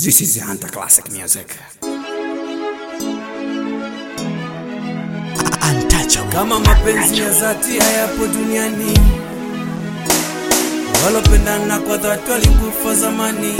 This is the Hunter Classic Music. Untouchable. kama mapenzi ya dhati hayapo duniani, walopendana kwa dhati walikufa zamani.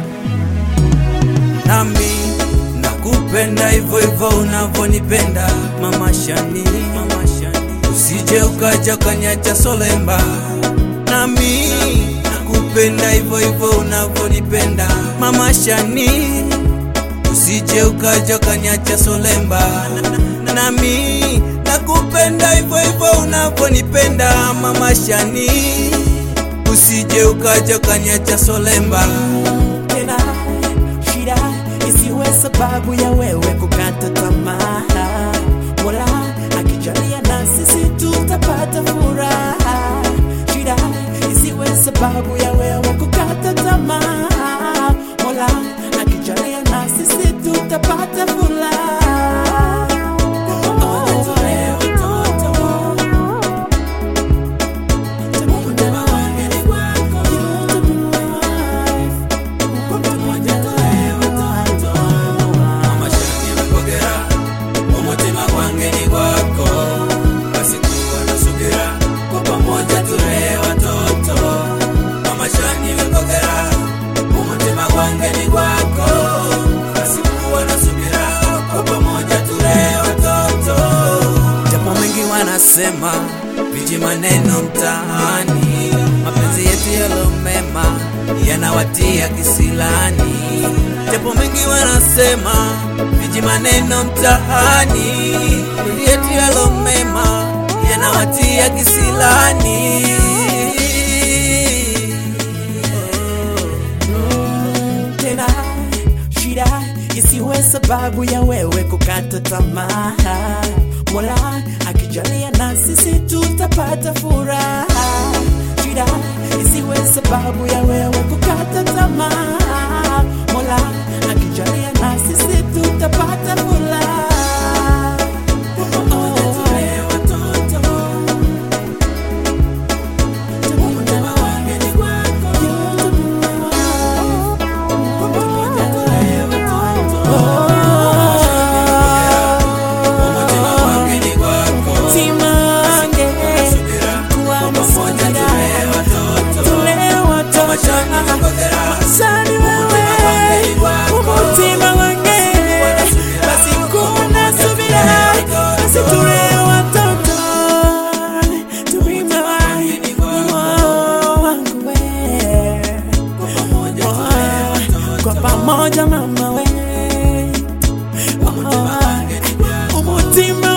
Nami nakupenda hivyo hivyo unavyonipenda mama Shani, mama Shani, usije ukaja ukanyacha solemba. Nami nakupenda hivyo hivyo unavyonipenda mama Shani, usije ukaja ukanyacha solemba nami nakupenda hivyo hivyo unavyonipenda mama Shani, usije ukaja ukanyacha solemba. Tena shida isiwe sababu ya wewe kukata tamaa. Mola akijalia na sisi tutapata furaha. Shida isiwe sababu ya wewe kukata tamaa. Mola akijalia na sisi tutapata furaha. Mama Shani amepokea umutima kwange ni kwako, basi kuwa na subira, kwa pamoja tulee watoto. Mama Shani amepokea umutima kwange ni kwako, basi kuwa na subira, kwa pamoja tulee watoto. Japo mengi wanasema viji maneno mtaani, mapenzi yetu yalo mema yanawatia kisilani. Japo mengi wanasema viji maneno mtaani, mapenzi yetu yalo mema yanawatia kisilani. tena shida isiwe sababu ya wewe kukata tamaa. Mola akijalia na sisi tutapata furaha. Shida isiwe sababu ya wewe kukata tamaa. Mola akijalia na sisi tutapata furaha. Umutima wangu ni kwako, Timange subira, kuwa na pamoja subira. tulee watoto. Tule watoto Shani amepokea Sani wewe umutima wange basi kuna subira basi tule watoto tupima wangu we kwa pamoja mama we umutima